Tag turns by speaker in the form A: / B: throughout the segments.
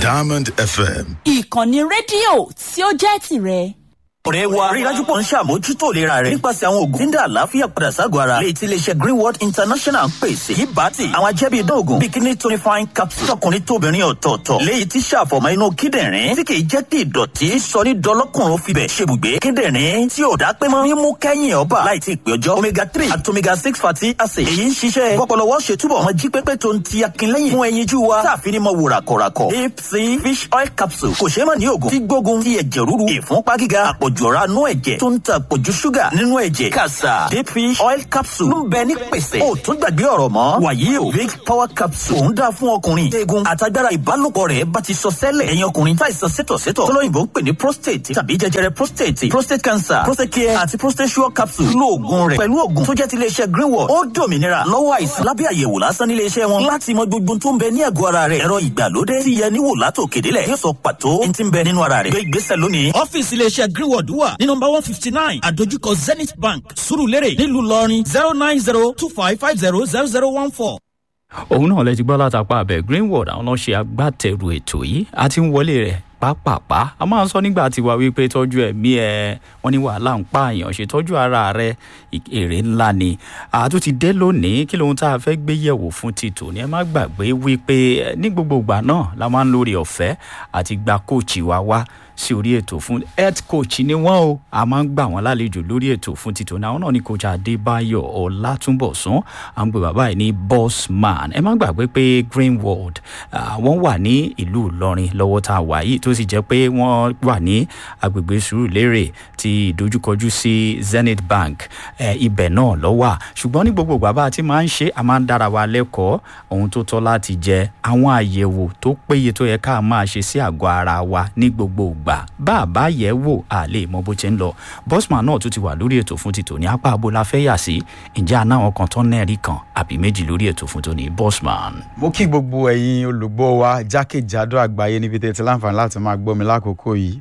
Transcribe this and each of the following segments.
A: Diamond FM.
B: ìkànnì rédíò tí ó jẹ́ tìrẹ.
C: ọ̀rẹ́ wa rí dájú pọ̀ ń ṣàmójútó ìlera rẹ̀ nípasẹ̀ àwọn oògùn tí ń dá àlàáfíà padà ságọ̀ ara léyìí tí iléeṣẹ́ greenwood international ń pèsè yìí bá ti àwọn ajẹ́bí idán oògùn bíi kidney tonifying capsule tọkùnrin tóbìnrin ọ̀tọ̀ọ̀tọ̀ léyìí tí ṣàfọ̀mọ́ inú kíndìnrín tí kì í jẹ́ kí ìdọ̀tí sọ ní dọlọ́kùnrin fibẹ̀ ṣebùgbé kíndìnrín tí ò dá pé mọ́ mímú kẹ́yìn ọba láì tí ì pé ọjọ́ omega three àti omega six fatty acid èyí ń ṣiṣẹ́ pọpọlọwọ́ ṣe túbọ̀ mọ́ jí pépé tó ń ti akínlẹ́yìn fún ẹyinjú wa táàfin ní mọ wò ràkọ̀ràkọ̀ deep sea fish oil capsule kò ṣeé mọ̀ ní oògùn tí gbógun ti ẹ̀jẹ̀ ríru ìfúnpá gíga àpọ̀jù ọ̀rá nú ẹ̀jẹ̀ tó ń ta àpọ̀jù ṣúgà nínú ẹ̀jẹ̀ kàṣà deep fish oil capsule ń bẹ ní pèsè ó tún gbàgbé ọ̀rọ̀ mọ́ wàyí o big power capsule òun dáa fún ọkùnrin eegun àtagbára ìbálòpọ̀ rẹ̀ bá ti sọ sẹ́lẹ̀ ẹ̀yin ọkùnrin táìsàn sétọ̀sétọ̀ tọ́lọ́yìnbó ń pè ní prostate tàbí jẹjẹrẹ prostate prostate cancer prostate care àti prostate sure capsule lo oògùn rẹ̀ pẹ̀lú oògùn tó jẹ́ ti iléeṣẹ́ greenwood ó dòmìnira lọ́wọ́ àìsàn lábẹ́ àyẹ̀wò lásán nílé iṣẹ́ wọn láti mọ gbogbo tó ń bẹ ní àgọ́ ara rẹ̀ ẹ̀rọ ìgbàlódé ti yẹ níwò látò kédélẹ̀ yóò sọ pàtó ní ti ń bẹ nínú ara rẹ̀ gbé ìgbésẹ̀ lónìí.
D: ọ́fíìsì iléeṣẹ́ greenwood wà ní nọmba one fifty nine àdójúkọ zenith bank surulere nílùú ìlọrin zero nine zero two five five zero zero zero one four.
E: òun náà lẹ ti gbọ́ látàpá abẹ greenwood àwọn náà ṣe agbátẹrù ètò yìí a ti ń wọlé rẹ̀ pápápá a máa ń sọ nígbà tí wàá wípé tọ́jú ẹ̀mí ẹ wọ́n ní wàhálà ń pààyàn ṣètọ́jú ara rẹ èrè ńlá ni àtún ti dé lónìí kí lóhun tá a fẹ́ gbé yẹ̀wò fún títò ní ẹ má gbàgbé wípé ní gbogbo ìgbà náà la máa ń lórí ọ̀fẹ́ àti gba kóòchì wa wá sí orí ètò fún health coach ni wọ́n o a máa ń gbà wọ́n lálejò lórí ètò fún títò náà náà ni coach adébáyọ̀ ọlátúnbọ̀sún à ń pè bàbá yìí ní boss man ẹ má gbàgbé pé greenwood wọ́n wà ní ìlú ìlọrin lọ́wọ́ tá a wà yìí tó sì jẹ́ pé wọ́n wà ní agbègbè sùúrùlérè ti ìdojúkọjú sí zenith bank ibẹ̀ náà lọ́wọ́ ṣùgbọ́n ní gbogbo ìgbà bá a ti máa ń ṣe a máa ń dára wa lẹ́kọ̀ọ́ ohun tó tọ́ láti jẹ àwọn àyẹ̀wò tó péye tó yẹ ká máa ṣe sí àgọ́ ara wa ní gbogbo ìgbà bá a bá yẹ̀ wò a lè mọ bó ti ń lọ bosman náà tún ti wà lórí ètò fún títò ní apá abo la fẹ́ yà sí ǹjẹ́ àná àwọn kan tán nẹ́ẹ̀rí kan àbí méjì lórí ètò fún tòní bosman.
F: mo kí gbogbo ẹ̀yin olùgbọ́ wa jákèjádò àgbáyé níbi tẹ́ ti láǹfààní láti máa gbọ́ mi lákòókò yìí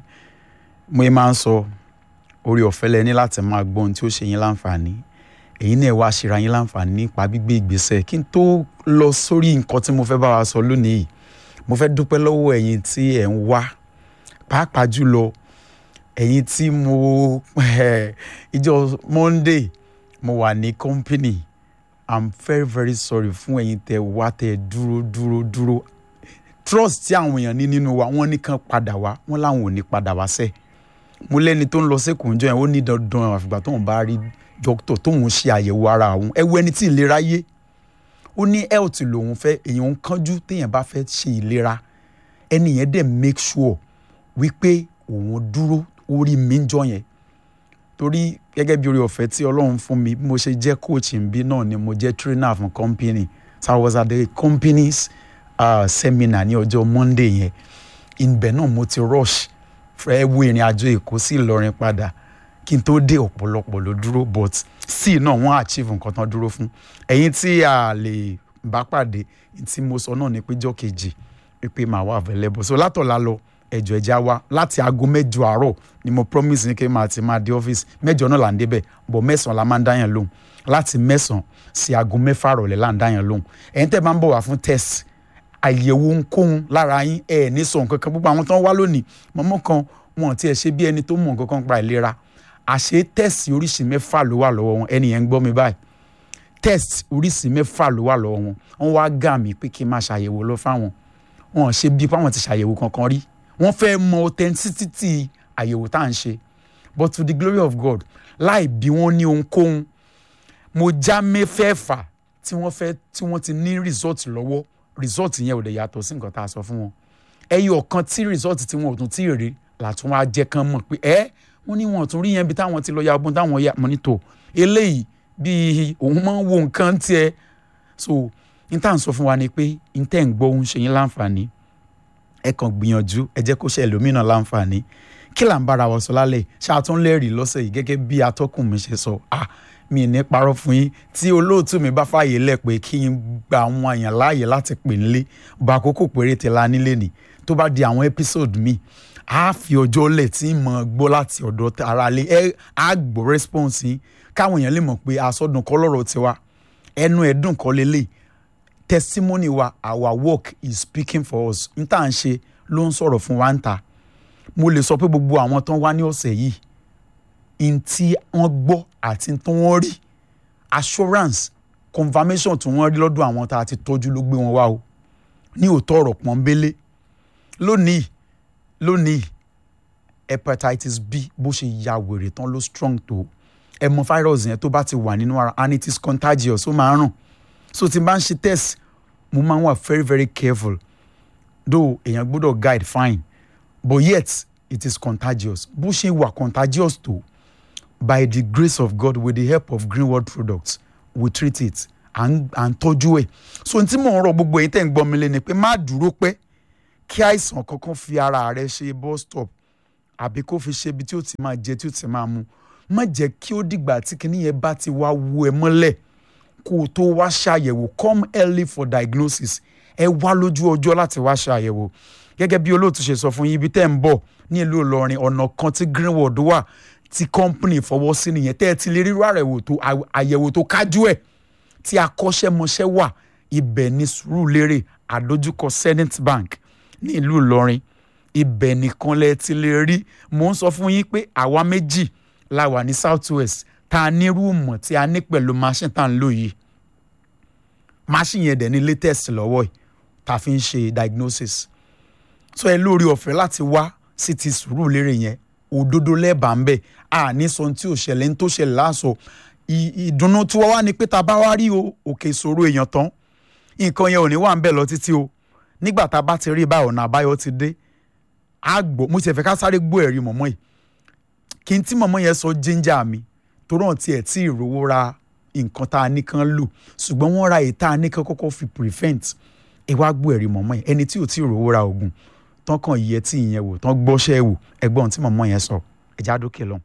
F: mo máa ń sọ orí ọ̀fẹ́ lẹ ní láti máa gbọ́ ohun tí ó ṣe yín láǹfààní èyí náà wá ṣera yín láǹfààní nípa gbígbé ìgbésẹ̀ kí n tó lọ sórí nǹkan tí mo fẹ́ bá wa sọ lónìí mo fẹ́ dúpẹ́ lọ́wọ́ ẹ̀yin tí ẹ̀ ń wá pàápàá jùlọ ẹ̀yin tí mo ìjọ monday mo wà ní company i'm very very sorry fún ẹ̀yin tẹ wá tẹ dúró dúró dúró trust tí àwọn èèyàn ní nínú wa wọ́n nìkan padà wá wọ́n láwọn ò ní padà wá sẹ́ẹ̀ mo lẹ́ni tó ń lọ sẹ́kùn jọ yẹn ó ní dandan àfìgbà tóun bá rí dókítà tóun ṣe àyẹ̀wò ara òun ẹ wo ẹni tí ìlera yé ó ní health lòun fẹ́ èèyàn ń kánjú téèyàn bá fẹ́ ṣe ìlera ẹni yẹn dẹ̀ make sure wípé òun dúró orí mi ń jọ yẹn torí gẹ́gẹ́ bí orí ọ̀fẹ́ tí ọlọ́run fún mi bí mo ṣe jẹ́ coach ń bí náà ni mo jẹ́ trainer fún company so I was at the company's uh, seminar ní ọjọ́ monday yẹn ibẹ̀ náà mo ti rush fẹ́ wo ìrìn àjò èkó sí ìlọrin padà kí n tó dé ọ̀pọ̀lọpọ̀ ló dúró but sí náà wọ́n achieve nǹkan tán dúró fún ẹ̀yin tí a lè bá pàdé tí mo sọ náà ní péjọ́ kejì pé màá wà available so látọ̀la lọ ẹjọ ẹja wa láti aago mẹjọ àárọ ni mo promise ní kí n máa ti máa dé ọ́fíìsì mẹjọ náà là ń débẹ̀ bọ̀ mẹ́sàn-án la máa ń dáyàn lóhùn láti mẹ́sàn-án sí aago mẹ́fà rọ̀lẹ́ là ń dáyàn lóhùn ẹ̀yin tẹ́ bá ń bọ̀ wá fún test àyẹ̀wò ohunkóhun lára yín ẹ̀ ní sọ nǹkan kan gbogbo àwọn tó ń wá lónìí mọ́mọ́ kan wọn ti ẹ̀ ṣe bí ẹni tó mọ̀ nǹkan kan pa ìlera àṣé test oríṣi mẹ́fà ló wà lọ́wọ́ wọn ẹni yẹn ń gbọ́ mi báyìí test oríṣi mẹ́fà ló wà lọ́wọ́ wọn wọ́n wá gà mí pé kí n máa ṣàyẹ̀wò lọ fáwọn wọn ṣe bí fáwọn ti ṣàyẹ̀wò kankan rí wọ́n fẹ́ mọ authenticity àyẹ̀wò tá à ń ṣe but to the glory of God láì bí wọ́n ní ohunkóhun mo já mẹ́fẹ̀ẹ̀fà tí wọ́n fẹ́ tí wọ́n ti ní result lọ́wọ́ result yẹn ò lè yàtọ̀ sí nǹkan tá a sọ fún wọn ẹyọ kan tí result tí wọn ò tún tí ì rí làtún wá jẹ́ kán mọ̀ pé ẹ́ wọ́n ní wọn ò tún rí yẹn bí táwọn ti lọ ya ọgbọ́n táwọn ya mọ́ nítò eléyìí bíi òun máa ń wo nǹkan tiẹ̀ so n tá à ń sọ fún wa ni pé n tẹ́ ń gbọ́ òun ṣe yín láǹfààní ẹ kàn gbìyànjú ẹ jẹ́ kó ṣe ẹlòmíràn láǹfààní kí là ń bára wa sọ lálẹ́ ṣáàtún lẹ́rìí lọ́sẹ̀ yìí gẹ́gẹ́ bí atọ́kùn mi ṣe sọ ah mi ní parọ́ fún yín tí olóòtú mi bá fààyè lẹ̀ pé kí n gba àwọn èèyàn láàyè láti pè nílé bá àkókò péréte la nílé ni tó bá di àwọn episode mi á fi ọjọ́ lẹ̀ tí mo gbọ́ láti ọ̀dọ̀ ara lé ẹ á gbọ́ response yín káwọn èèyàn lè mọ̀ pé àsọdùn kọ́ lọ́rọ̀ tiwa ẹnu ẹ̀dùn kọ́ lélẹ̀ testimony wa our work is speaking for us n tá à ń ṣe ló ń sọ̀rọ̀ fún wa ń ta mo lè sọ pé gbogbo àwọn tán wá ní ọ̀sẹ̀ yìí n tí wọ́n gbọ́ àti n tí wọ́n rí assurance confirmation tí wọ́n rí lọ́dọ̀ àwọn tá a ti tọ́jú ló gbé wọn wá o ní òótọ́ ọ̀rọ̀ pọ́nbélé lónìí lónìí hepatitis b bó ṣe ya wèrè tán ló strong tó ẹ mọ virus yẹn tó bá ti wà nínú ara and it is contagious ó máa ń ràn so tí n bá ń ṣe test mo máa ń wà very very careful though èèyàn gbọ́dọ̀ guide fine but yet it is contagious bó ṣe wà contagious tó by the grace of God with the help of greenwood products we treat it à ń à ń tọ́jú ẹ̀ so n tí mò ń rọ gbogbo èyí tẹ̀ ń gbọ́ mi lé ni pé má dúró pẹ́ kí àìsàn kankan fi ara rẹ ṣe bus stop àbí kó fi ṣe ibi tí ó ti máa jẹ tí ó ti máa mu má jẹ́ kí ó dìgbà tí kinní yẹn bá ti wá wú ẹ mọ́lẹ̀ kó o tó wá ṣàyẹ̀wò come early for diagnosis ẹ wá lójú ọjọ́ láti wá ṣàyẹ̀wò gẹ́gẹ́ bí olóòtú ṣe sọ fún yín ibi tẹ́ ń bọ̀ ní ìlú Ìlọrin ọ̀nà kan tí greenwood wà tí company fọwọ́ sí nìyẹn tẹ́ ẹ ti lè rírú àyẹ̀wò tó àyẹ̀wò tó kájú ẹ̀ tí akọ́ṣẹ́mọṣẹ́ wà ibẹ̀ ní Sùúrùlérè àdójúkọ Zenith Bank ní ìlú Ìlọrin ibẹ̀ nìkan lẹ ti lè rí mò ń sọ fún yín pé àwa méjì la wà ní South West tá a ní rúùmù tí a ní pẹ̀lú machine tá a ń lò yìí machine yẹn dẹ̀ ní latest lọ́wọ́ yìí tá a fi ń ṣe diagnosis so ẹ lórí ọ̀fẹ́ láti wá sí ti Sùúrùlérè yẹn òdodo lẹ́ẹ̀bà ń bẹ̀ a ní sọ tí ò ṣẹlẹ̀ ń tó ṣẹlẹ̀ láàṣọ ìdùnnú tí wọ́n wá ní pé tá a bá wá rí o òkè ìṣòro èèyàn tán nǹkan yẹn ò ní wà ń bẹ̀ lọ títí o nígbà tá a bá ti rí báyìí ọ̀nà àbáyọ ti dé a gbọ́ mo ti fẹ́ ká sáré gbọ́ ẹ̀rí mọ̀mọ́ yìí kí n tí mọ̀mọ́ yẹn sọ jíńjà mi torí wọn tiẹ̀ tí ìrówó ra nǹkan tá a ní kan lò ṣùgbọ́n wọ́n ra èyí tá a ní kan kọ́kọ́ fi prevent ẹ wá gbọ́ ẹ̀rí mọ̀mọ́ yẹn ẹni tí ò tí ìrówó ra oògùn tán kàn yẹ tí ìyẹn wò tán gbọ́ṣẹ́ wò ẹgbọ́n tí mọ̀mọ́ yẹn sọ ẹ̀já dókè lọ.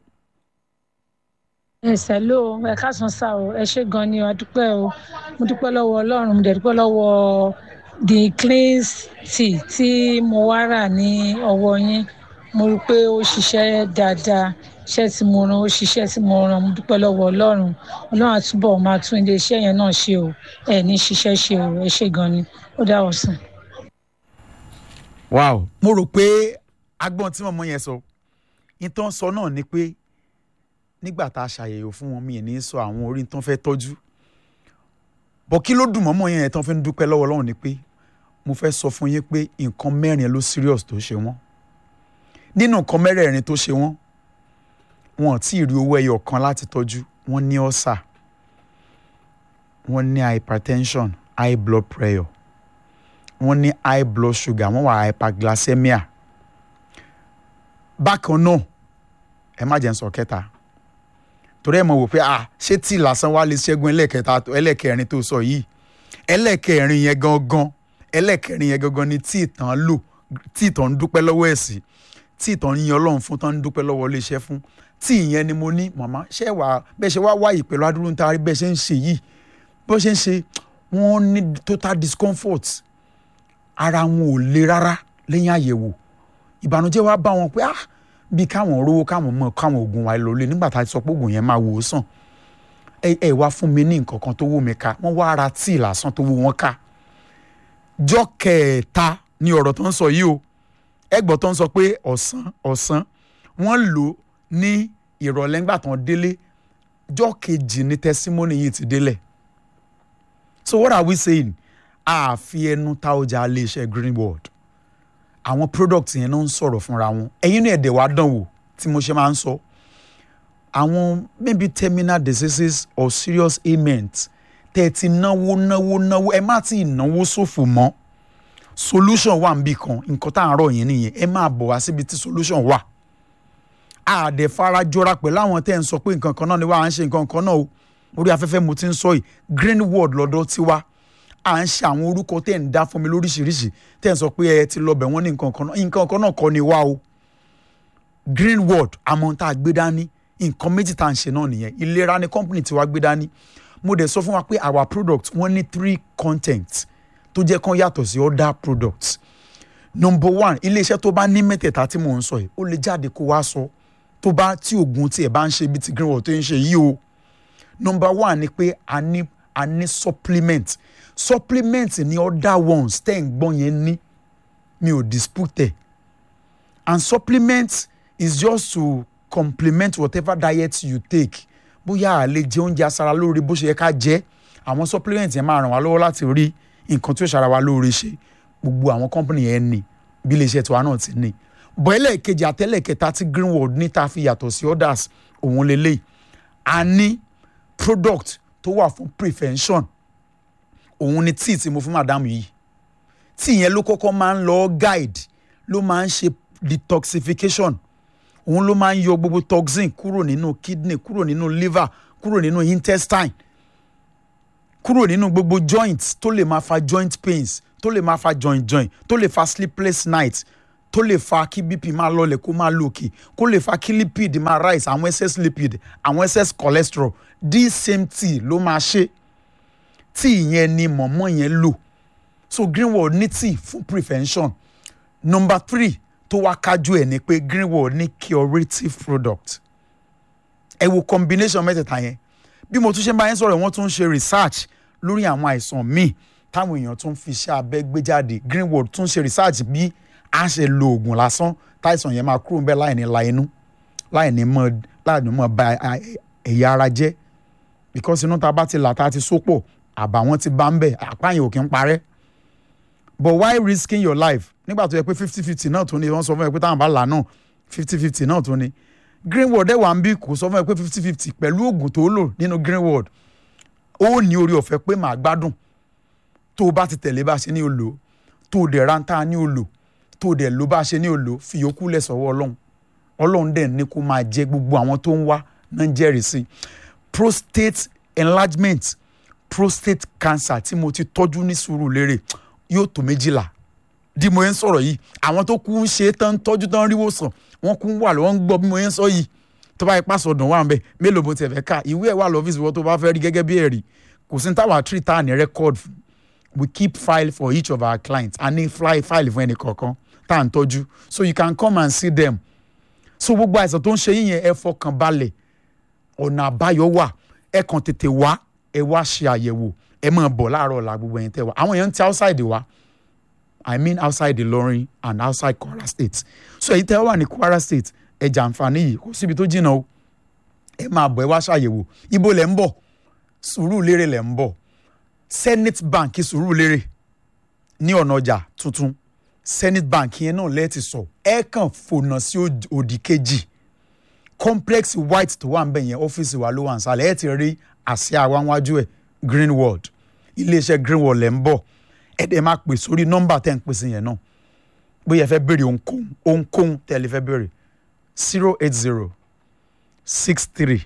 A: ẹsẹ̀ ló ẹ káàsán sá o ẹ ṣé gan ni o adúpẹ́ o mo dúpẹ́ lọ́wọ́ ọlọ́run mo dẹ̀ dúpẹ́ lọ́wọ́ the clean tea tí mo wá rà ní ọwọ́ yín mo rí i pé ó ṣiṣẹ́ dáadáa iṣẹ́ tí mo rán ó ṣiṣẹ́ tí mo rán mo dúpẹ́ lọ́wọ́ ọlọ́run ọlọ́run àtúbọ̀ máa tún ilé iṣẹ́ yẹn náà ṣe o ẹ ní ṣiṣẹ́ ṣe o ẹ ṣé gan ni ó dá ọ̀sán.
F: wow mo rò pé agbọ́n tí mọ̀mọ́ yẹn sọ ìtàn sọ náà ni pé nígbà tá a ṣàyẹ̀wò fún wọn mi ì ní sọ àwọn orí tán fẹ́ tọ́jú bọ̀ kí ló dùn mọ́mọ́ yẹn tán fi ń dúpẹ́ lọ́wọ́ Ọlọ́run ni pé mo fẹ́ sọ fún yín pé nǹkan mẹ́rin ló serious tó ṣe wọ́n nínú nǹkan mẹ́rẹ̀ẹ̀rin tó ṣe wọ́n wọn ò tí ì rí owó ẹyọ kan láti tọ́jú wọ́n ní ọ́sà wọ́n ní hypertension high blood pressure wọ́n ní high blood sugar wọ́n wà hyperglycemia bákan náà ẹ má jẹ́ ń sọ kẹta torí ẹ mọ̀ wò pé ah ṣé tí lásán wá lè ṣẹ́gun ẹlẹ́kẹta ẹlẹ́kẹrin tó sọ yìí ẹlẹ́kẹrin yẹn gangan ẹlẹ́kẹrin yẹn gangan ni tí ìtàn lò tí ìtàn ń dúpẹ́ lọ́wọ́ ẹ̀ sí tí ìtàn ń yan ọlọ́run fún tán ń dúpẹ́ lọ́wọ́ iléeṣẹ́ fún tí ìyẹn ni mo ní màmá ṣé wàá bẹ́ẹ̀ ṣe wá wáyé pẹ̀lú adúrú níta rí bẹ́ẹ̀ ṣe ń ṣe yìí bó ṣe ń ṣe wọ́n ní total discomfort ara wọn ò le rárá lẹ́yìn àyẹ̀wò ìbànújẹ́ wá bá wọn pé ah bí káwọn rówó káwọn mọ káwọn oògùn wa lọ lé nígbà tá a ti sọ pé oògùn yẹn máa wò ó sàn ẹ ẹ wá fún mi ní nǹkan kan tó wù mí ká wọ́n wá ara tíì lásán tó wù wọ́n ká jọ́ kẹta ni ọ̀rọ̀ tó ń sọ yìí o ẹgbọ́ tó ń sọ pé ọ̀sán ọ̀sán wọ́n lò ní ìrọ̀lẹ́ ńgbà tán délé jọ́ kejì ní tẹsímọ́nì yìí ti délẹ̀ so what are we saying àfi ẹnu ta ọjà iléeṣẹ́ greenwood àwọn product yẹn náà ń sọ̀rọ̀ fúnra wọn ẹ̀yin náà ẹ̀dẹ̀ wá dán wò tí mo ṣe máa ń sọ àwọn maybe terminal diseases or serious ailments tẹ́ ẹ ti náwó náwó náwó ẹ má ti náwó ṣòfò mọ́ solution wà níbì kan nǹkan tá à ń rọ̀ yẹn nìyẹn ẹ máa bọ̀ wá síbi tí solution wà àdẹ farajọra pẹ̀lú àwọn tẹ́ ẹ̀ ń sọ pé nǹkan kan náà ni wà á ń ṣe nǹkan kan náà o orí afẹ́fẹ́ mo ti ń sọ yìí greenwood lọ́dọ̀ tiwa à ń ṣe àwọn orúkọ tẹ́ ẹ̀ ń dá fún mi lóríṣiríṣi tẹ́ ẹ̀ ń sọ pé ẹ ti lọ bẹ̀ wọ́n ní nǹkan kan náà nǹkan kan náà kọ́ ni wá o greenwood àmọ́ tá a gbé dání nǹkan méjì tá à ń ṣe náà nìyẹn ìlera ni company tiwa gbé dání mo dẹ̀ sọ fún wa pé our product wọ́n ní three content tó jẹ́ kán yàtọ̀ sí other products number one iléeṣẹ́ tó bá ní mẹ́tẹ̀ẹ̀ta tí mò ń sọ yìí ó lè jáde kó wá sọ tó bá tí oògùn tiẹ̀ bá ń ṣe bí ti greenwood tó ń ṣe yìí o number one ni pé a ní a ní supplement supplement ni other ones tẹ́ ń gbọ́n yẹn ní mi ò dispute ẹ̀ and supplement is just to complement whatever diet you take bóyá a lè jẹ oúnjẹ aṣara lóore bó ṣe yẹ ká jẹ àwọn supplement yẹn máa ràn wá lọ́wọ́ láti rí nǹkan tí ó ṣara wa lóore ṣe gbogbo àwọn company yẹn ní bí iléeṣẹ́ tiwa náà ti ní bọ́ ẹlẹ́ẹ̀kejì àtẹ́lẹ̀kẹta tí greenwood ní ta fi yàtọ̀ sí others òun lélẹ́yìí a ní product tó wà fún prevention òun ni tíì tí mo fún madam yìí tíì yẹn ló kọ́kọ́ máa ń lọ guide ló máa ń ṣe detoxification òun ló máa ń yọ gbogbo toxin kúrò nínú kidney kúrò nínú liver kúrò nínú intestine kúrò nínú gbogbo joint tó lè máa fa joint pains tó lè máa fa joint joint tó lè fa sleepless night tó lè fa kí bp máa lọlẹ̀ kó máa lòkè kó lè fa kí lipid máa rise àwọn excess lipid àwọn excess cholesterol this same tea ló máa ṣe tea yẹn ni mọ̀mọ́ yẹn lò so greenwood ní tea fún prevention number three tó wá kájú ẹ̀ ni pé greenwood ní curative product ẹ wo combination mẹ́tẹ̀ẹ̀ta yẹn bí mo tún ṣe ń bá yẹn sọ̀rọ̀ wọ́n tún ń ṣe research lórí àwọn àìsàn míì táwọn èèyàn tún fi iṣẹ́ abẹ gbé jáde greenwood tún ṣe research bí a ṣe lo oògùn lásán táìsàn yẹn máa kúrò ń bẹ láì ní la inú láì ní mọ láì ní mọ ba ẹ̀yà ara jẹ́ because inú ta bá ti là ta ti sópọ̀ àbàwọ́n ti bá ń bẹ̀ àpáyìn ò kí ń parẹ́ but why risking your life nígbà tó yẹ pé fifty fifty náà tó ní wọ́n sọ fún ẹ pé táwọn bá là náà fifty fifty náà tó ní greenwood ẹ̀ wà ń bí kò sọ fún ẹ pé fifty fifty pẹ̀lú oògùn tó lò nínú greenwood ó ní orí ọ̀fẹ́ pé màá gbádùn tó o bá ti tẹ̀lé bá ṣe ní o lò tó o dẹ̀ rántá ní o lò tó o dẹ̀ ló bá ṣe ní o lò fi yòókù lẹ̀ sọ́wọ́ ọlọ́run ọlọ́run dẹ̀ ní kó máa jẹ gbogbo àwọn tó ń wá náà ń jẹ́rìí sí prostate enlargement prostate cancer tí mo ti tọ́jú ní Sùúrùlérè yóò tó méjìlá bí mo yẹn ń sọ̀rọ̀ yìí àwọn tó kú ń ṣe tán tọ́jú tán ríwò sàn wọ́n kú ń wà lọ́wọ́ ń gbọ́ bí mo yẹn ń sọ yìí tó bá ipá sọdùn wà ń bẹ mélòó mo tiẹ̀ fẹ́ ká ìwé ẹ̀ wà lọ́fíìsì wọ́n tó bá fẹ́ rí gẹ́gẹ́ bí ẹ̀rí kò sí ní táwa tree tá à ní record fún we keep file for each of our clients a ní fly file fún ẹnì kọ̀ọ̀kan tá à ń tọ́jú so you can come and see them so gbogbo àìsàn tó ń ṣe yín yẹn ẹ fọkàn balẹ̀ ọ̀nà àbáyọ wà ẹ kàn tètè wá ẹ wá ṣe àyẹ̀wò ẹ máa bọ̀ láàárọ̀ ọ̀la gbogbo ẹ̀yin tẹ́ wá àwọn èèyàn ń ti outside wa i mean outside Ìlọrin and outside Kwara State so èyí tẹ́ wà ní Kwara State ẹ jàǹfààní yìí kò síbi tó jìnnà o ẹ máa bọ̀ ẹ wá ṣàyẹ̀wò ibo lẹ̀ ń bọ̀ Sùúrùlérè lẹ̀ ń bọ̀ Zenith Bank Sùúrùlérè ní ọ̀nà ọjà tuntun Zenith Bank yẹn náà lẹ́ẹ̀tì sọ ẹ kàn fònà sí òdì kejì complex white tó wà ń bẹ̀ yẹn ọ́fíìsì wa ló wà ń sálẹ̀ ẹ ti rí àsíá wa wájú ẹ̀ Greenwood iléeṣẹ́ Greenwood lẹ̀ ń bọ̀ ẹ dẹ̀ máa pè sórí nọ́mbà tẹ́ ń pèsè yẹn náà bóyá ẹ fẹ́ béèrè ohunkóhun ohunkóhun tẹ́ ẹ lè fẹ́ béèrè zero eight zero six three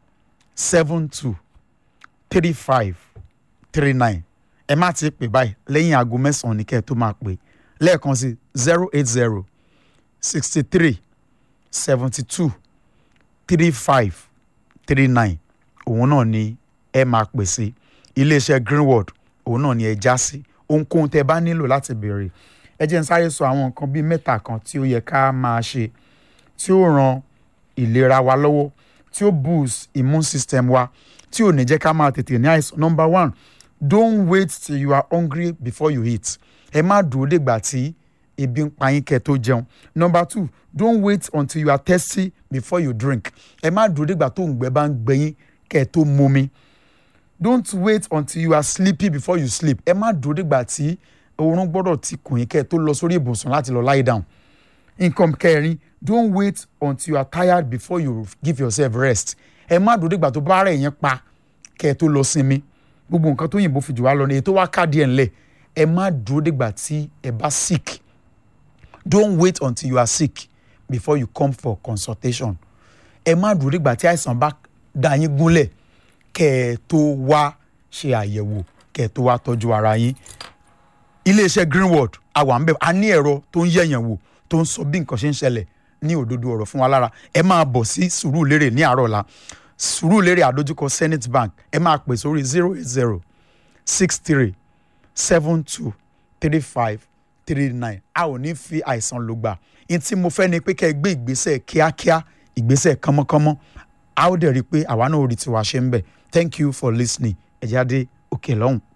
F: seven two three five three nine ẹ má ti pè báyìí lẹ́yìn aago mẹ́sàn-án ní kẹ́ ẹ tó máa pè lẹ́ẹ̀kan sí zero eight zero sixty three seventy two three five three nine òun náà ni ẹ máa pè sí iléeṣẹ́ Greenwood òun náà ni ẹ já sí ohunkóhun tẹ́ bá nílò láti béèrè ẹ jẹ́ n sáré sọ àwọn nǹkan bíi mẹ́ta kan tí ó yẹ ká máa ṣe tí ó ran ìlera wa lọ́wọ́ tí ó boost immune system wa tí ò ní jẹ́ ká máa tètè ní àìsàn number one don't wait till you are hungry before you eat ẹ má dúró dègbà tí ebi ń pa yín kẹ́ tó jẹun number two don't wait until you are thirsty before you drink ẹ má dúró dègbà tó ń gbẹ bá ń gbẹ yín kẹ́ tó momi don't wait until you are sleepy before you sleep ẹ má dúró dègbà tí oorun gbọ́dọ̀ ti kùn yín kẹ́ tó lọ sórí ibùsùn láti lọ lie down nǹkan kẹrin don't wait until you are tired before you give yourself rest ẹ má dúró dìgbà tó bá rẹ̀ yẹn pa kẹ́ ẹ tó lọ sinmi gbogbo nǹkan tó yìnbó fi jù wá lọ ní èyí tó wá káàdì ẹ̀ ńlẹ̀ ẹ má dúró dìgbà tí ẹ bá sick don't wait until you are sick before you come for consultation ẹ má dúró dìgbà tí àìsàn bá dá yín gúnlẹ̀ kẹ́ ẹ tó wá ṣe àyẹ̀wò kẹ́ ẹ tó wá tọ́jú ara yín iléeṣẹ́ Greenwood àwa ń bẹ̀ a ní ẹ̀rọ tó ń yẹ̀yàn wò tó ń sọ bí nǹkan ṣe ń ṣẹlẹ̀ ní òdodo ọ̀rọ̀ fún wa lára ẹ máa bọ̀ sí Sùúrùlérè ní àárọ̀ ọ̀la Sùúrùlérè àdójúkọ Zenith Bank ẹ máa pè sórí zero eight zero six three seven two three five three nine a ò ní fi àìsàn lò gbà ní tí mo fẹ́ ni pé kẹ́ ẹ gbé ìgbésẹ̀ kíákíá ìgbésẹ̀ kánmọ́kánmọ́ a ó dẹ̀ rí i pé àwa náà ò rí tiwa ṣe ń bẹ̀ thank you for listening ẹ jáde òkè lọ́hùn.